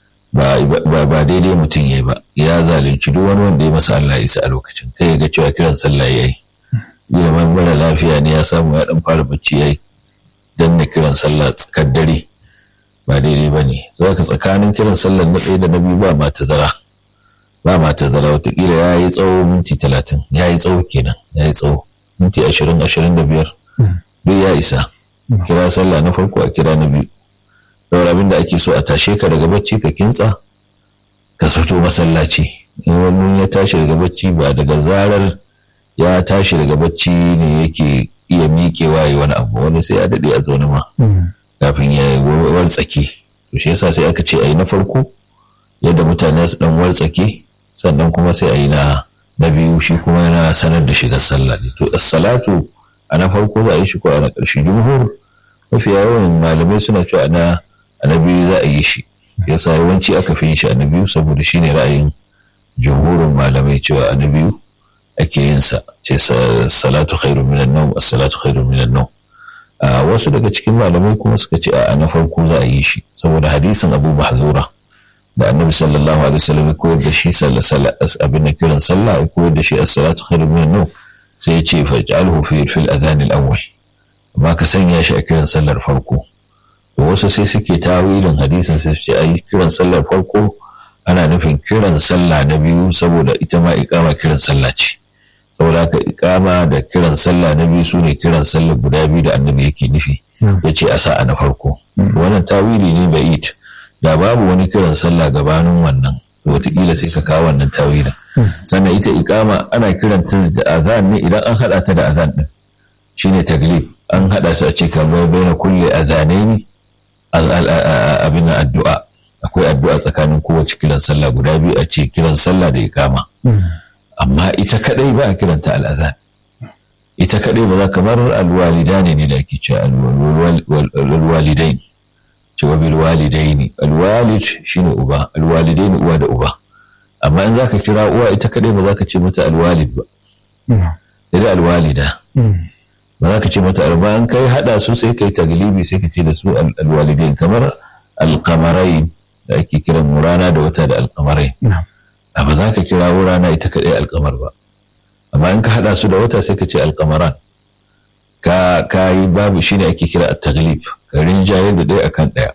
ba daidai mutum ya ba ya zalunci duk wani wanda ya masa Allah isa a lokacin kai ya ga cewa kiran sallah ya yi ilimin mara lafiya ne ya samu ya dan fara bacci ya yi dan na kiran sallah tsakar dare ba daidai ba ne ka tsakanin kiran sallah na ɗaya da na biyu ba ma tazara ba ma tazara watakila ya yi tsawo minti talatin ya yi tsawo kenan ya yi tsawo minti ashirin ashirin da biyar duk ya isa kira sallah na farko a kira na biyu saboda abin da ake so a tashe ka daga bacci ka kintsa ka fito masallaci in wani ya tashi daga bacci ba daga zarar ya tashi daga bacci ne yake iya miƙewa yi wani abu wani sai ya daɗe a zaune ma kafin ya wartsake to shi yasa sai aka ce a yi na farko yadda mutane su dan wartsake sannan kuma sai a yi na na biyu shi kuma yana sanar da shigar sallah ne to salatu a na farko za a yi shi ko a na ƙarshe jumhur mafi yawan malamai suna cewa na a na biyu za a yi shi yasa yawanci aka fi yin shi a na biyu saboda shi ne ra'ayin jumhurin malamai cewa a na biyu ake yin sa ce salatu khairu minan nawm as-salatu khairu minan nawm wasu daga cikin malamai kuma suka ce a na farko za a yi shi saboda hadisin Abu Mahzura da Annabi sallallahu alaihi wasallam ya koyar da shi sallallahu abin da kiran sallah ya koyar da shi as-salatu khairu minan nawm sai ya ce faj'alhu fi fil adhan al-awwal amma ka sanya shi a kiran sallar farko to wasu sai suke tawilin hadisin sai su ce ai kiran sallar farko ana nufin kiran sallah na biyu saboda ita ma iqama kiran sallah ce saboda haka ikama da kiran sallah na biyu sune kiran sallah guda biyu da annabi yake nufi ya ce a sa'a na farko wannan tawili ne bai it da babu wani kiran sallah gabanin wannan wataƙila sai ka kawo wannan tawilin sannan ita ikama ana kiranta da azan ne idan an haɗa ta da azan ɗin shine taglib an haɗa su a ce kamar bai na kulle azanai ne abin addu'a akwai addu'a tsakanin kowace kiran sallah guda biyu a ce kiran sallah da ikama amma ita kadai ba a kiranta al'azan ita kadai ba za kamar alwalida ne ne da ake ce alwalidai ce wa bil walidaini alwalid shine uba alwalidaini uwa da uba amma in zaka kira uwa ita kadai ba za ka ce mata alwalid ba sai da alwalida ba za ka ce mata alba an kai hada su sai kai taglibi sai ka ce da su alwalidain kamar alkamarai da ake kiran murana da wata da alkamarai a ba za ka kira rana ita kaɗai alkamar ba amma in ka haɗa su da wata sai ka ce alkamaran ka ka yi babu shine ake kira a taglib ka rinjaye da ɗaya akan ɗaya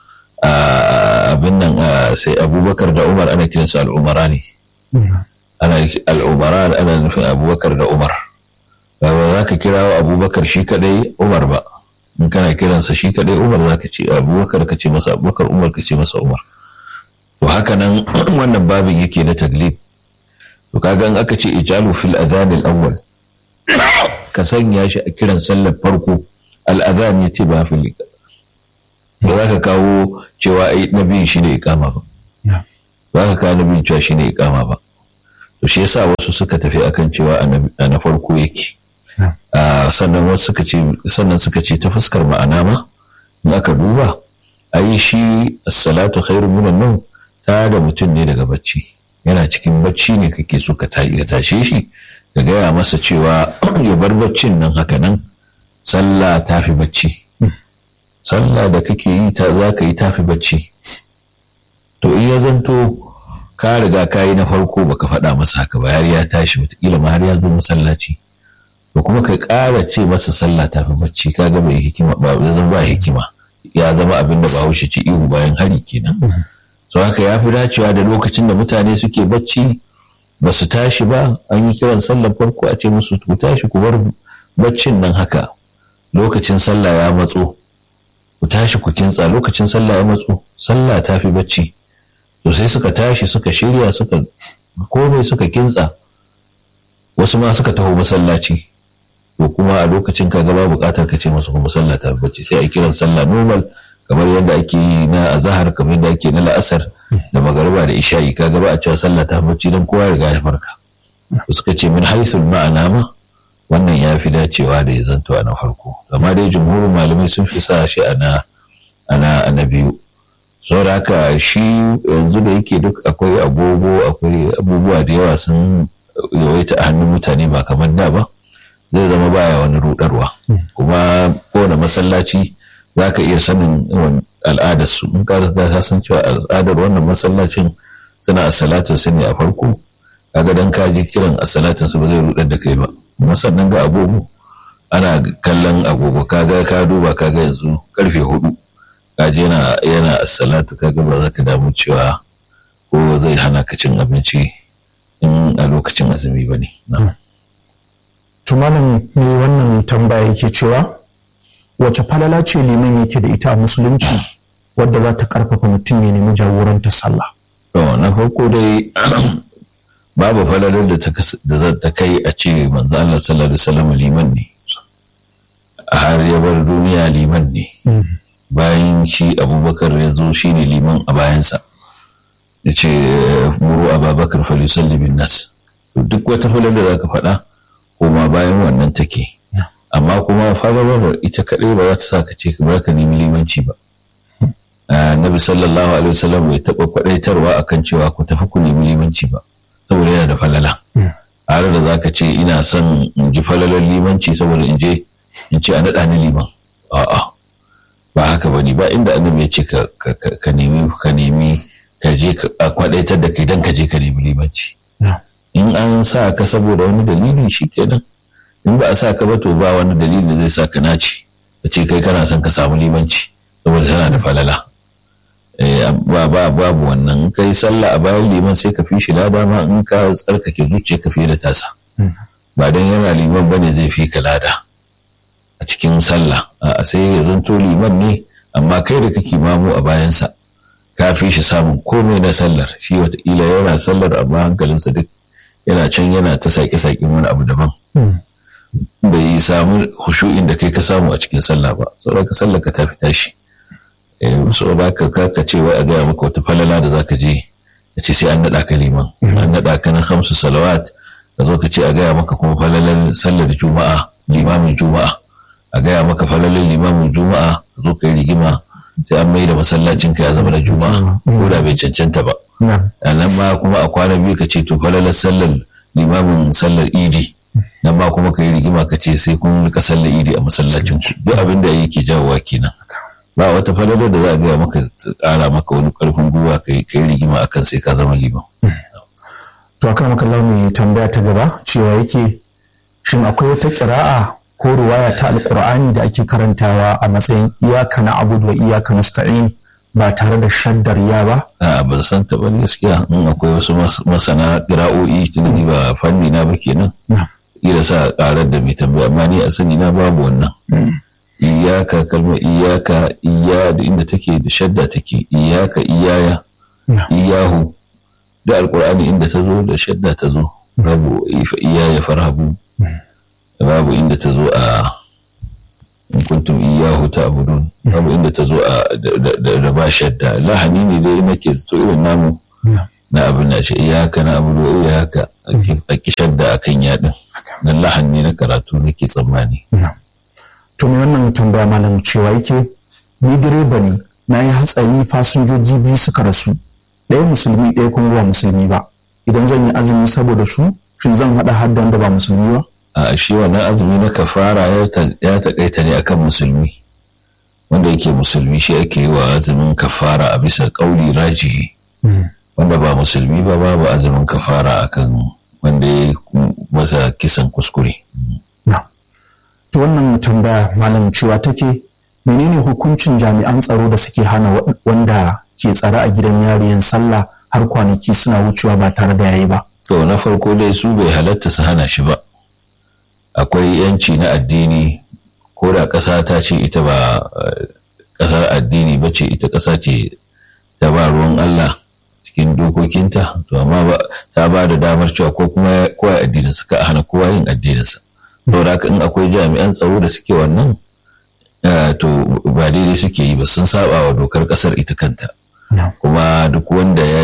abin nan sai abubakar da umar ana kiran su al'umara ne ana al'umara ana nufin abubakar da umar ba za ka kira abubakar shi kaɗai umar ba in kana kiransa shi kaɗai umar za ka ce abubakar ka ce masa abubakar umar ka ce masa umar to haka nan wannan babin yake na taglib to kaga in aka ce ijalu fil adhan al awwal ka sanya shi a kiran sallar farko al adhan yace ba fil ba za ka kawo cewa ai na biyun shi ne ikama ba ba ka kawo na biyun cewa shi ne ikama ba to shi yasa wasu suka tafi akan cewa a na farko yake sannan wasu suka ce sannan suka ce ta fuskar ma'ana ma in aka duba ai shi as-salatu khairu minan nawm ta da mutum ne daga bacci yana cikin bacci ne kake so ka tashe shi ka gaya masa cewa ya bar baccin nan haka nan sallah ta fi bacci sallah da kake yi ta za ka yi ta fi bacci to in ya zanto ka riga ka yi na farko baka faɗa masa haka ba har ya tashi wataƙila ma har ya zo masallaci to kuma ka ƙara ce masa sallah ta fi bacci ka ga bai hikima ba zama ba hikima ya zama abin da bahaushe ci ihu bayan hari kenan so haka ya fi dacewa da lokacin da mutane suke bacci ba su tashi ba an yi kiran sallar farko a ce musu ku tashi ku bar baccin nan haka lokacin sallah ya matso ku tashi ku kintsa lokacin sallah ya matso sallah ta fi bacci to sai suka tashi suka shirya suka komai suka kintsa wasu ma suka taho masallaci to kuma a lokacin ka gaba bukatar ka ce masu kuma sallah ta fi bacci sai a kiran sallah normal kamar yadda ake yi na azahar kamar yadda ake na la'asar da magariba da isha'i ka gaba a cewa sallah ta bacci don kowa riga ya farka suka ce min haisul ma'ana ma wannan ya fi dacewa da ya zanto a na farko amma dai jumhurin malamai sun fi sa shi a na na biyu saboda haka shi yanzu da yake duk akwai agogo akwai abubuwa da yawa sun yawaita a hannun mutane ba kamar da ba zai zama baya wani rudarwa kuma kowane masallaci za ka iya sanin al'adar su in ka ka san cewa al'adar wannan masallacin suna a salatin su ne a farko kaga dan ka ji kiran a salatin su ba zai rudar da kai ba kuma sannan ga agogo ana kallon agogo kaga ka duba kaga yanzu karfe hudu kaje yana yana salatu kaga ba za ka damu cewa ko zai hana ka cin abinci in a lokacin azumi ba ne. Tumanin me wannan tambaya yake cewa wace falala ce liman yake da ita a musulunci wadda za ta karfafa mutum ya nemi jagorantar sallah. To na farko dai babu falalar da za ta kai a ce manzo Allah sallallahu alaihi wasallam liman ne. Har ya bar duniya liman ne. Bayan shi Abubakar ya zo shi ne liman a bayansa. Ya ce muru Abubakar falisalli bin nas. Duk wata falalar da za ka faɗa koma bayan wannan take. amma kuma falalar ita kaɗai ba za ta sa ka ce ba ka nemi limanci ba nabi sallallahu alaihi wasallam bai taɓa faɗaitarwa akan cewa ku tafi ku nemi limanci ba saboda yana da falala har da za ka ce ina son in ji falalar limanci saboda in je in ce a naɗa ni liman a'a ba haka ba ne ba inda annabi ya ce ka nemi ka nemi ka je a kwaɗaitar da kai don ka je ka nemi limanci in an sa ka saboda wani dalili shi kenan in ba a sa ka ba to ba wani dalili da zai sa ka naci ka ce kai kana son ka samu limanci saboda tana da falala ba ba babu wannan kai sallah a bayan liman sai ka fi shi lada ma in ka tsarkake zuciya ka fiye da tasa ba dan yana liman bane zai fi ka lada a cikin sallah a sai ya zanto liman ne amma kai da kake mamu a bayansa ka fi shi samun komai na sallar shi wataƙila yana sallar amma hankalinsa duk yana can yana ta saƙe-saƙen wani abu daban bai samu hushu'in da kai ka samu a cikin sallah ba saboda ka sallah ka tafi tashi saboda ka ka ce wai a gaya maka wata falala da zaka je ka ce sai an naɗa ka liman an naɗa ka na hamsu salawat ka zo ka ce a gaya maka kuma falalar sallar juma'a limamin juma'a a gaya maka falalar limamin juma'a ka zo ka yi rigima sai an mai da masallacin ka ya zama na juma'a ko da bai cancanta ba a nan ma kuma a kwana biyu ka ce to falalar sallar limamin sallar idi nan ma kuma ka yi rigima ka ce sai kun rika sallar idi a masallacin ku duk abin da yake jawowa kenan ba wata falalar da za a gaya maka ƙara maka wani ƙarfin gwiwa ka yi rigima akan sai ka zama liman. to akan maka mai tambaya ta gaba cewa yake shin akwai wata ƙira'a ko ruwaya ta alƙur'ani da ake karantawa a matsayin iyaka na abudu wa iyaka nasta'in ba tare da shaddar ya ba? A ban san ta ba gaskiya in akwai wasu masana ƙira'o'i tunda ba fanni na ba kenan. Ila sa ƙarar da mai tambaya amma ni a sani na babu wannan. Iyaka kalmar iyaka iya da inda take da shadda take iyaka iyaya iyahu da alƙur'ani inda ta zo da shadda ta zo babu iyaya farhabu babu inda ta zo a in kuntum iyyahu ta'budun babu inda ta zo da ba shadda lahani ne dai nake zato irin namu na abin da ce iyaka na abu da iyaka a kishar da akan yadin na lahan ne na karatu nake tsammani. to me wannan tambaya malam cewa yake ni direba ne na yi hatsari fasinjoji biyu suka rasu ɗaya musulmi ɗaya kuma ba musulmi ba idan zan yi azumi saboda su shin zan haɗa har da wanda ba musulmi ba a shi wannan azumi na kafara ya taƙaita ne akan musulmi wanda yake musulmi shi ake yi wa azumin kafara a bisa ƙauli rajihi wanda ba musulmi ba babu azumin kafara akan wanda ya masa kisan kuskure. To wannan tambaya malam cewa take menene hukuncin jami'an tsaro da suke hana wanda ke tsare a gidan yariyan sallah har kwanaki suna wucewa ba tare da yayi ba. To na farko dai su bai halatta su hana shi ba. Akwai yanci na addini ko da ƙasa ta ce ita ba ƙasar addini ba ce ita ƙasa ce ta ba ruwan Allah. cikin dokokinta to amma ta ba da damar cewa ko kuma kowa addinin su ka hana kowa yin addininsa saboda haka in akwai jami'an tsaro da suke wannan to ba daidai suke yi ba sun saba wa dokar kasar ita kanta kuma duk wanda ya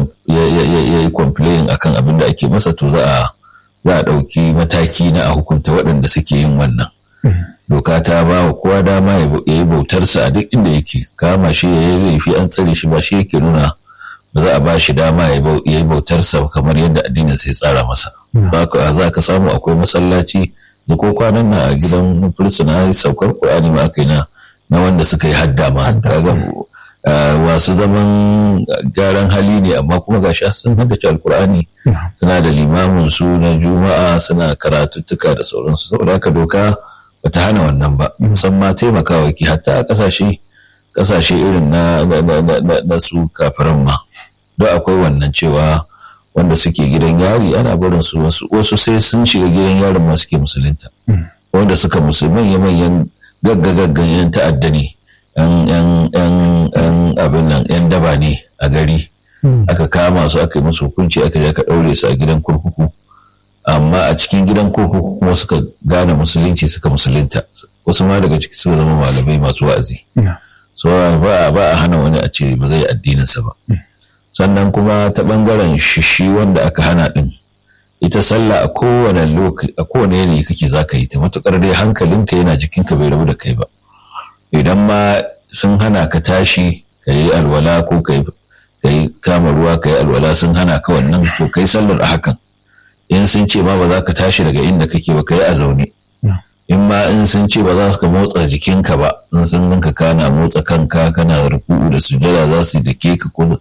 yi complain akan abin da ake masa to za a za a ɗauki mataki na a hukunta waɗanda suke yin wannan doka ta ba wa kowa dama ya yi bautarsa a duk inda yake kama shi ya yi laifi an tsare shi ba shi yake nuna ba za a ba shi dama ya yi bautarsa kamar yadda addinin sai tsara masa za ka samu akwai masallaci da ko kwanan na a gidan fursuna saukar ƙwa'ani ma aka yi na wanda suka yi hadda ma kaga wasu zaman gyaran hali ne amma kuma gashi sun haddace alkur'ani suna da limamin su na juma'a suna karatuttuka da sauransu saboda haka doka bata hana wannan ba musamman taimakawa ki hatta a kasashe kasashe irin na, na, su kafiran ma don akwai wannan cewa wanda suke gidan yari ana barin su wasu wasu sai sun shiga gidan yarin ma suke musulunta wanda suka musulman ya manyan gaggagaggan yan ta'adda ne yan abin nan yan daba ne a gari aka kama su aka yi musu hukunci aka je aka ɗaure su a gidan kurkuku amma a cikin gidan kurkuku kuma suka gane musulunci suka musulunta wasu ma daga ciki suka zama malamai masu wa'azi so ba a hana wani a ce ba zai addininsa ba sannan kuma ta bangaren shishi wanda aka hana din ita sallah a kowane lokaci a kowane yanayi kake za ka yi ta matukar dai hankalinka yana jikinka bai rabu da kai ba idan ma sun hana ka tashi ka yi alwala ko ka yi kama ruwa ka yi alwala sun hana ka wannan to kai sallar a hakan in sun ce ma ba za ka tashi daga inda kake ba ka yi a zaune in ma in sun ce ba za ka motsa jikinka ba in sun ganka kana motsa kanka kana ruku'u da sujada za su dake ka ko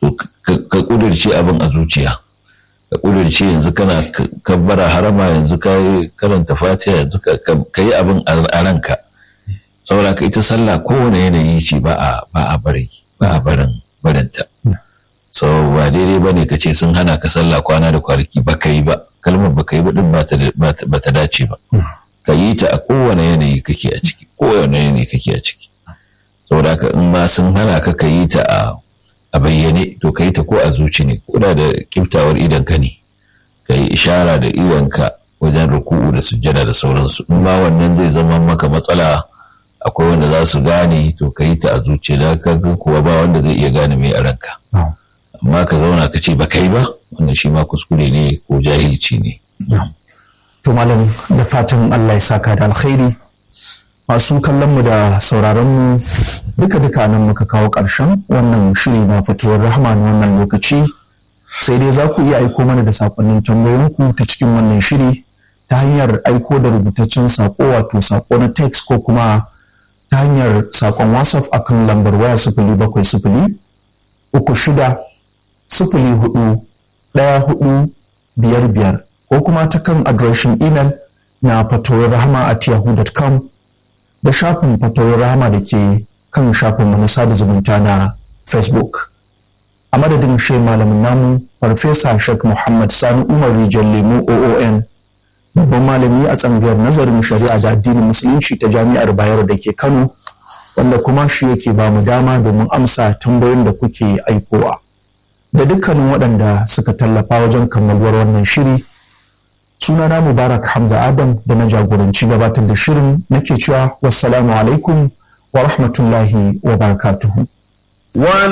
ka kudirce abin a zuciya ka kudirce yanzu kana kabbara harama yanzu ka yi karanta fatiha yanzu ka yi abin a ranka saboda ka ita sallah kowane yanayi ce ba a ba a bari ba a barin barinta so ba daidai ba ne ka ce sun hana ka sallah kwana da kwanaki ba ka yi ba kalmar ba ka yi ba din ba ta dace ba ka yi ta a kowane yanayi kake a ciki kowane yanayi kake a ciki saboda haka in ma sun hana ka ka yi ta a a bayyane to ka yi ta ko a zuci ne ko da da kiftawar idan ka ne ka yi ishara da iwanka wajen ruku'u da sujjada da sauransu in ma wannan zai zama maka matsala akwai wanda za su gane to ka yi ta a zuci da ka kuwa ba wanda zai iya gane mai a ranka amma ka zauna ka ce ba kai ba wannan shi ma kuskure ne ko jahilci ne to malam da fatan Allah ya saka da alkhairi masu kallon mu da sauraron mu duka duka nan muka kawo ƙarshen wannan shiri na fitowar rahama na wannan lokaci sai dai za ku iya aiko mana da sakonnin tambayoyinku ta cikin wannan shiri ta hanyar aiko da rubutaccen sako wato sako na text ko kuma ta hanyar sakon whatsapp akan lambar waya sifili bakwai sifili uku shida sifili hudu ɗaya hudu biyar biyar ko kuma ta kan adireshin imel na fatowar rahama at yahoo.com da shafin fatowar rahama da ke kan shafin na sada zumunta na facebook a madadin shi malamin namu farfesa shek muhammad sani umar rijal lemu oon babban malami a tsangayar nazarin shari'a da addinin musulunci ta jami'ar bayero da ke kano wanda kuma shi yake ba mu dama domin amsa tambayoyin da kuke aikowa da dukkanin waɗanda suka tallafa wajen kammaluwar wannan shiri sunana mubarak hamza adam da na jagoranci gabatar da shirin nake cewa wassalamu alaikum wa rahmatullahi wa barakatuhu